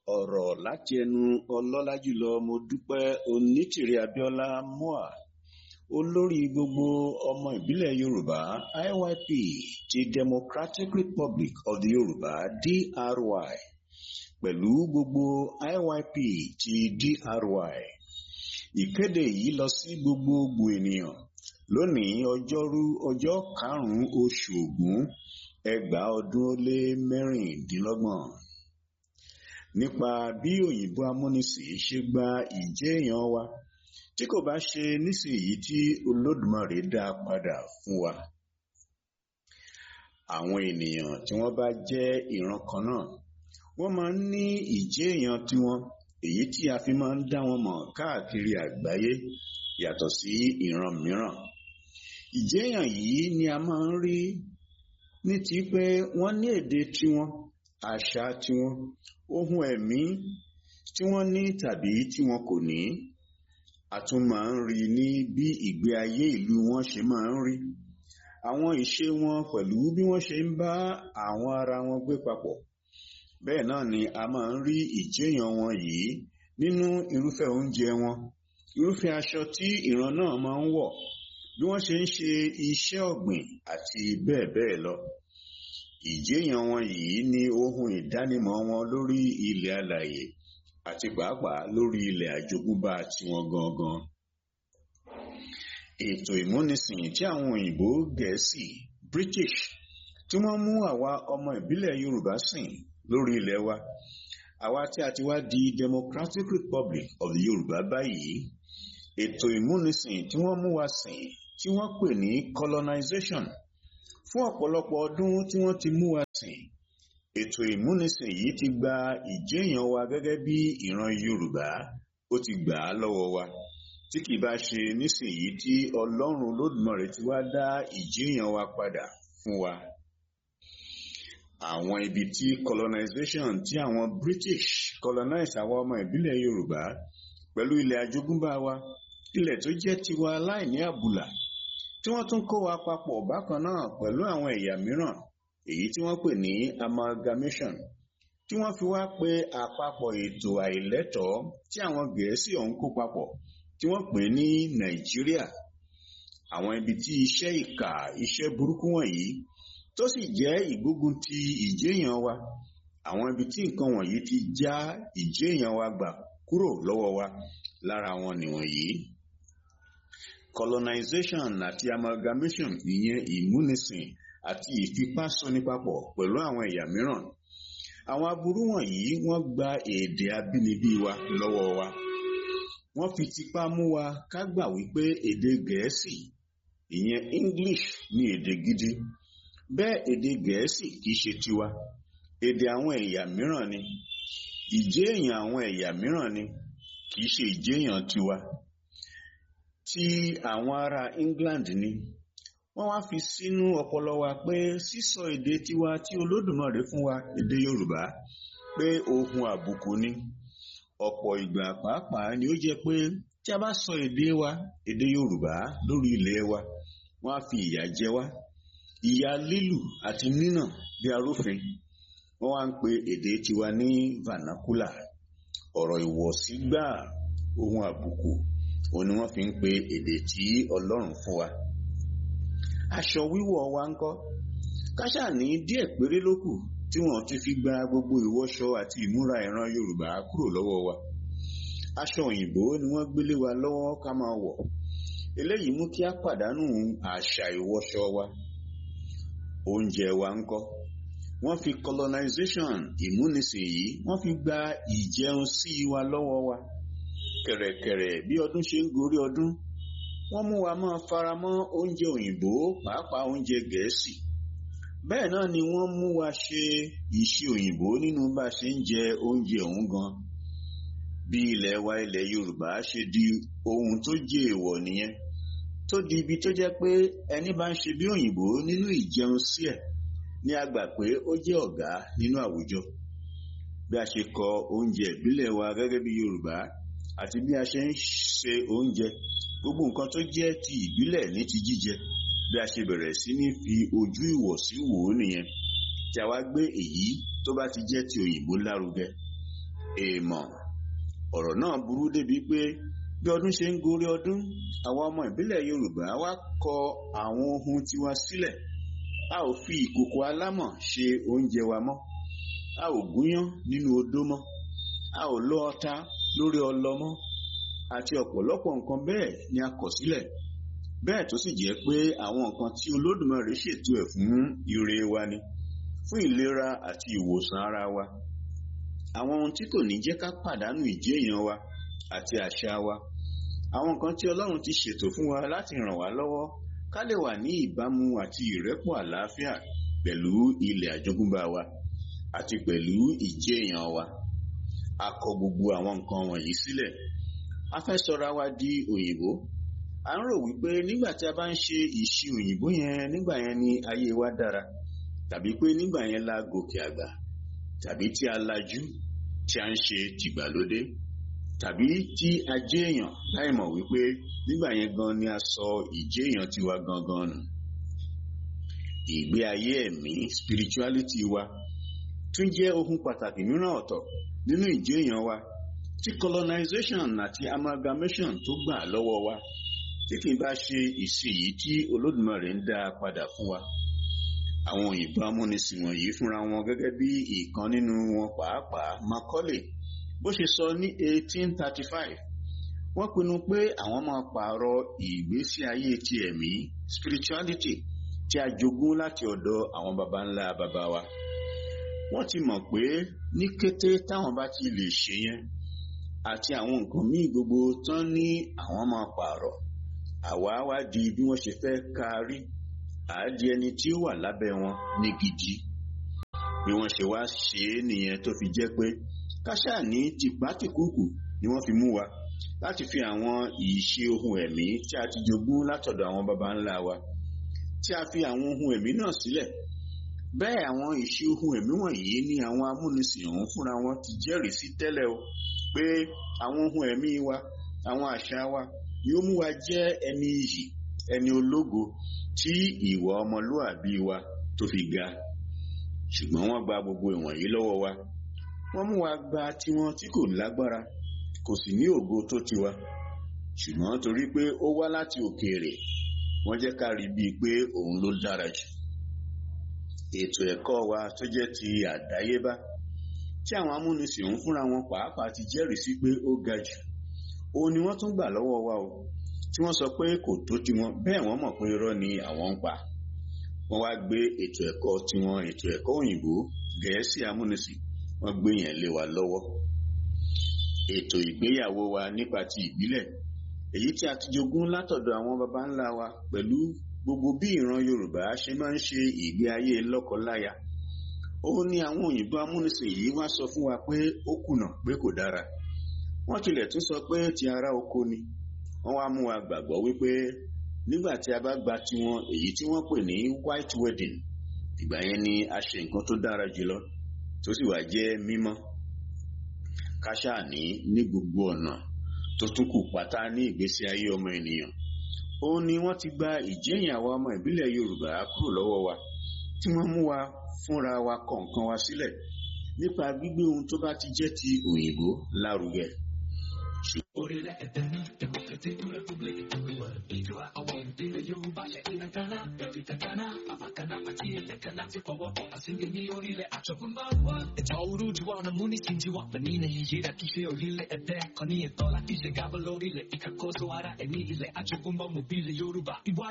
ọ̀rọ̀ láti ẹnu ọlọ́lá jùlọ mo dúpẹ́ onítìrí abíọ́lá mua olórí gbogbo ọmọ ìbílẹ̀ yorùbá iyp ti democratic republic of the yorùbá dry pẹ̀lú gbogbo iyp ti dry ìkéde yìí lọ sí gbogbogbò ènìyàn lónìí ọjọ́rú ọjọ́ karùn-ún oṣù ògún ẹgbàá ọdún ó lé mẹ́rìndínlọ́gbọ̀n nípa bí òyìnbó amúnisìn ṣe gba ìjẹ́ èèyàn wa tí kò bá ṣe nísìnyí tí olódùmarè dá padà fún wa àwọn ènìyàn tí wọ́n bá jẹ́ ìran kan náà wọ́n máa ń ní ìjẹ́ èèyàn tiwọn èyí tí a fi máa ń dá wọn mọ̀ káàkiri àgbáyé yàtọ̀ sí ìran mìíràn ìjẹ́yàn yìí ni a máa ń rí ní ti pé wọ́n ní èdè tiwọn àṣà tiwọn ohun ẹ̀mí tí wọ́n ní tàbí tí wọn kò ní a tún máa ń rí ní bí ìgbé ayé ìlú wọn ṣe máa ń rí àwọn ìṣe wọn pẹ̀lú bí wọ́n ṣe ń bá àwọn ara wọn gbé papọ̀ bẹ́ẹ̀ náà ni a máa ń rí ìjẹ́yàn wọn yìí nínú irúfẹ́ oúnjẹ wọn irúfẹ́ aṣọ tí ìran náà máa ń wọ̀ bí wọ́n ṣe ń ṣe iṣẹ́ ọ̀gbìn àti bẹ́ẹ̀ bẹ́ẹ̀ lọ ìjẹ́yàn wọn yìí ní ohun ìdánimọ̀ wọn lórí ilẹ̀ alàyè àti pàápàá lórí ilẹ̀ àjogúnbá tiwọn gangan ètò ìmúnisìn tí àwọn òyìnbó gẹ̀ẹ́sì british tí wọ́n mú àwa ọmọ ìbílẹ̀ yorùbá sìn lórí ilẹ̀ wa àwa tí a ti wá di democratic republic of the yorùbá báyìí ètò ìmúnisìn tí wọ́n mú wa sìn tí wọ́n pè ní colonization fún ọ̀pọ̀lọpọ̀ ọdún tí wọ́n ti mú wa sìn ètò ìmúnisìn yìí ti gba ìjéèyàn wa gẹ́gẹ́ bí ìran yorùbá ó ti gbà á lọ́wọ́ wa tí kì bá ṣe nísìnyí tí ọlọ́run lódùmarè ti wá dá ìjéèyàn wa padà fún wa àwọn ibi tí colonization tí àwọn british colonize àwọn ọmọ ìbílẹ̀ yorùbá pẹ̀lú ilẹ̀ àjogúnbá wa ilẹ̀ tó jẹ́ tiwa láìní àbùlà tí wọ́n tún kó wa papọ̀ bákan náà pẹ̀lú àwọn ẹ̀yà mìíràn èyí tí wọ́n pè ní amalgamation tí wọ́n fi wá pé àpapọ̀ ètò àìlẹ́tọ̀ọ́ tí àwọn gẹ̀ẹ́sì ọ̀hún kó papọ̀ tí wọ́n pè ní nàìjíríà àwọn ibi tí iṣẹ́ ìkà iṣẹ́ burúkú wọ̀nyí tó sì jẹ́ ìgbógun ti ìjéèyàn wa àwọn ibi tí nǹkan wọ̀nyí ti já ìjéèyàn wa gbà kúrò lọ́wọ́ wa lára wọn nìwọ̀nyí colonization àti amalgamation ìyẹn ìmúnisìn àti ìfipásọni papọ̀ pẹ̀lú àwọn ẹ̀yà mìíràn àwọn aburú wọ̀nyí wọ́n gba èdè abínibí wa lọ́wọ́ wa wọ́n fi tipá mú wa ká gbà wípé èdè gẹ̀ẹ́sì ìyẹn english ní èdè gidi bẹ́ẹ̀ èdè gẹ̀ẹ́sì kìí ṣe tiwa èdè àwọn ẹ̀yà mìíràn ni ìjéèyàn àwọn ẹ̀yà mìíràn ni kìí ṣe ìjéèyàn tiwa tí àwọn ará england ni wọ́n wá fi sínú ọpọlọ wa pé sísọ èdè tiwa tí olódùmarè fún wa èdè yorùbá pé ohun àbùkù ni ọ̀pọ̀ ìgbà pàápàá ni ó jẹ́ pé tí a bá sọ èdè wa èdè yorùbá lórí ilẹ̀ wa wọ́n á fi ìyà jẹ wá ìyà lílù àti nínà bí arúfin wọ́n wá ń pe èdè tiwa ní vernacular ọ̀rọ̀ ìwọ̀sí gbáà ohun àbùkù òun ni wọ́n fi ń pe èdè tí ọlọ́run fún wa aṣọ wíwọ̀ wa ń kọ́ káṣà ní díẹ̀ péré ló kù tí wọ́n ti fi gba gbogbo ìwọṣọ àti ìmúra ìran yorùbá kúrò lọ́wọ́ wa aṣọ òyìnbó ni wọ́n gbélé wa lọ́wọ́ ká máa wọ̀ eléyìí mú kí á pàdánù àṣà ìwọṣọ wa oúnjẹ wa ń kọ́ wọ́n fi colonization ìmúnisìn yìí wọ́n fi gba ìjẹun sí wa lọ́wọ́ wa kẹ̀rẹ̀kẹ̀rẹ̀ bí ọdún ṣe ń gorí ọdún wọ́n mú wa máa faramọ́ oúnjẹ òyìnbó pàápàá oúnjẹ gẹ̀ẹ́sì bẹ́ẹ̀ náà ni wọ́n mú wa ṣe ìṣe òyìnbó nínú bá a ṣe ń jẹ oúnjẹ ọ̀hún gan bí ilẹ̀ wa ilẹ̀ yorùbá ṣe di ohun tó jẹ́ èèwọ̀ nìyẹn tó di ibi tó jẹ́ pé ẹni bá ń ṣe bí òyìnbó nínú ìjẹun sí ẹ̀ ní a gbà pé ó jẹ́ ọ̀gá nínú àwùjọ bí a ṣe kọ oúnjẹ ìbílẹ̀ wa gẹ́gẹ́ bí yorùbá àti bí a ṣe ń ṣe oúnjẹ gbogbo nǹkan tó jẹ́ ti ìbílẹ̀ ní ti jíjẹ bí a ṣe bẹ̀rẹ̀ sí ní fi ojú ìwọ̀sí wò ó nìyẹn tí a wá gbé èyí tó bá ti jẹ́ ti òyìnbó lárugẹ èèmọ̀ ọ̀rọ̀ náà burú débi pé bí ọdún ṣe ń gorí ọdún àwọn ọmọ ìbílẹ̀ Yorùbá wá kọ àwọn ohun tiwa sílẹ̀ a ò fi ìkòkò alámọ̀ ṣe oúnjẹ wa mọ́ a ò gúnyán nínú odó mọ́ a ò lọ ọta lórí ọlọ mọ́ àti ọ̀pọ̀lọpọ̀ nǹkan bẹ́ẹ̀ ni a kọ̀ sílẹ̀ bẹ́ẹ̀ tó sì jẹ́ pé àwọn nǹkan tí Olódùmarè ṣètò ẹ̀ fún ire wa ni fún ìlera àti ìwòsàn ara wa àwọn ohun tí kò ní jẹ́ ká pàdánù ìjẹ́ èèyàn wa àti àṣà wa àwọn nǹkan tí Ọlọ́run ti ṣètò fún wa láti ràn wá lọ́wọ́ ká lè wà ní ìbámu àti ìrẹ́pọ̀ àlàáfíà pẹ̀lú ilẹ̀ àjogúnbá wa àti pẹ̀lú ìjẹ́ èèyàn wa a kọ gbogbo àwọn nǹkan wọ̀nyí sílẹ̀ a fẹ́ sọra wa di òyìnbó à ń rò wípé nígbà tí a bá ń ṣe ìṣe òyìnbó yẹn nígbà yẹn ni ayé wa dára tàbí pé nígbà yẹn la gòkè àgbà tàbí tí a lajú tí a ń ṣe tìgbàlódé tàbí tí a jẹ́ èèyàn láì mọ̀ wípé nígbà yẹn gan ni a sọ ìjẹ́ èèyàn tiwa gangan nù ìgbé ayé ẹ̀mí spirituality wa tún jẹ́ ohun pàtàkì mìíràn ọ̀tọ̀ nínú ìjẹ́ èèyàn wa tí colonization àti amalgamation tó gbà lọ́wọ́ wa tí kì í bá ṣe ìsìn yìí tí Olódùmarè ń dá a padà fún wa àwọn òyìnbó amúnisìn wọ̀nyí fúnra wọn gẹ́gẹ́ bí ìkan nínú wọn pàápàá Macaulay bó ṣe sọ ní 1835 wọ́n pinnu pé àwọn máa pààrọ̀ ìgbésí ayé ti ẹ̀mí spirituality tí a jogún láti ọ̀dọ̀ àwọn baba ńlá baba wa wọ́n ti mọ̀ pé ní kété táwọn bá ti lè ṣe yẹn àti àwọn nǹkan míì gbogbo tán ní àwọn máa pààrọ̀ àwa wá di bí wọ́n ṣe fẹ́ kárí àádìí ẹni tí ó wà lábẹ́ wọn ní gidi bí wọ́n ṣe wá ṣe é nìyẹn tó fi jẹ́ pé káṣá ní tìpátìkúùkù ni wọ́n fi mú wa láti fi àwọn ìṣe ohun ẹ̀mí tí a ti jogún látọ̀dọ̀ àwọn baba ńlá wa tí a fi àwọn ohun ẹ̀mí náà sílẹ̀ bẹ́ẹ̀ àwọn ìṣe ohun ẹ̀mí wọ̀nyí ni àwọn amúnisìn ọ̀hún fúnra wọn ti jẹ́rìí sí tẹ́lẹ̀ o pé àwọn ohun ẹ̀mí wa àwọn àṣà wa yóò mú wa jẹ́ ẹni iyì ẹni ológo tí ìwà ọmọlúàbí wa tó fi ga ṣùgbọ́n wọ́n gba gbogbo ìwọ̀nyí lọ́wọ́ wa wọ́n mú wa gba tiwọn tí kò lágbára kò sì ní ògo tó tiwa ṣùgbọ́n torí pé ó wá láti òkèèrè wọ́n jẹ́ ká rí bíi pé òun ló dára jù ètò ẹ̀kọ́ wa tó jẹ́ ti àdáyébá tí àwọn amúnisìn òun fúnra wọn pàápàá ti jẹ́rìí sí pé ó ga jù òun ni wọ́n tún gbà lọ́wọ́ wa o tí wọ́n sọ pé kò tó tiwọn bẹ́ẹ̀ wọ́n mọ̀ pé irọ́ ni àwọn ń pa wọ́n wá gbé ètò ẹ̀kọ́ tiwọn ètò ẹ̀kọ́ òyìnbó gẹ̀ẹ́sì amúnisìn wọ́n gbé yẹn lé wa lọ́wọ́ ètò ìgbéyàwó wa nípa ti ìbílẹ̀ èyí tí a ti jogún látọ̀dọ̀ àwọn baba ńlá wa pẹ̀lú gbogbo bí ìran Yorùbá ṣe máa ń ṣe ìgbé ayé lọ́kọláya òun ni àwọn òyìnbó amúnisìn yìí wá sọ fún wa pé ó kùnà pé kò dára wọ́n tilẹ̀ tún sọ pé ti ará oko ni wọ́n wá mú wa gbàgbọ́ wípé nígbà tí a bá gba tiwọn èyí tí wọ́n pè ní white wedding ìgbà yẹn ni a ṣe nǹkan tó dára jùlọ tó sì wá jẹ́ mímọ́ káṣá ní ní gbogbo ọ̀nà tó tún kù pátá ní ìgbésí ayé ọmọ ènìyàn òun ni wọ́n ti gba ìjẹ́yìn àwa ọmọ ìbílẹ̀ Yorùbá kúrò lọ́wọ́ wa tí wọ́n mú wa fúnra wa kọ̀ọ̀kan wa sílẹ̀ nípa gbígbé ohun tó bá ti jẹ́ ti òyìnbó lárugẹ. orílẹ̀ èdè ní democratic republic ìwà ìjọba àwọn ìdílé yorùbá ṣe ìlà gánà ẹ̀rí kàkánà àbàkánà àti ilẹ̀ kánà ti fọwọ́ pọ̀ àsìngé ní orílẹ̀ àjọkúnbá wa. ẹ̀jọ̀ òru jù wọ́n mú ní tìǹtì wà pẹ̀ nínú iye rẹ̀ kí ṣe orílẹ̀ èdè kan ní ìtọ́ láti ṣe gábọ̀ lórílẹ̀ ìkàkóso ara ẹ̀mí ilẹ̀ àjọkúnbá mobile yorùbá ìwà